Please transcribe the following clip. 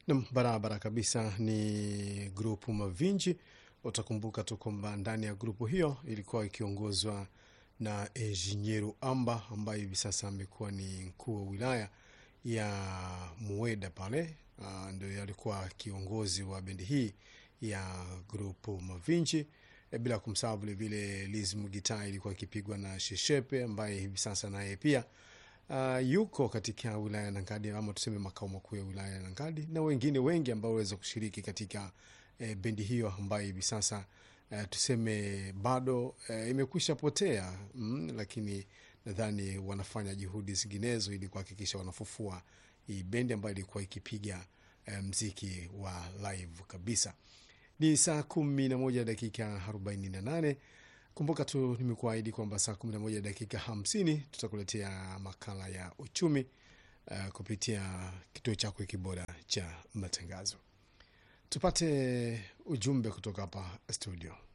Nam, barabara kabisa. Ni grupu Mavinji. Utakumbuka tu kwamba ndani ya grupu hiyo ilikuwa ikiongozwa na Enginyeru Amba ambaye hivi sasa amekuwa ni mkuu wa wilaya ya Mueda pale. Uh, ndio alikuwa kiongozi wa bendi hii ya grupu Mavinji. E, bila kumsahau vilevile Liz Mugitai ilikuwa ikipigwa na Sheshepe ambaye hivi sasa naye pia uh, yuko katika wilaya ya Nangadi ama tuseme makao makuu ya wilaya ya Nangadi na wengine wengi ambao waweza kushiriki katika eh, bendi hiyo ambayo hivi sasa eh, tuseme bado eh, imekwisha potea mm, lakini nadhani wanafanya juhudi zinginezo ili kuhakikisha wanafufua hii bendi ambayo ilikuwa ikipiga eh, mziki wa live kabisa. Ni saa kumi na moja dakika arobaini na nane. Kumbuka tu nimekuahidi kwamba saa kumi na moja dakika hamsini tutakuletea makala ya uchumi uh, kupitia kituo chako kibora cha matangazo. Tupate ujumbe kutoka hapa studio.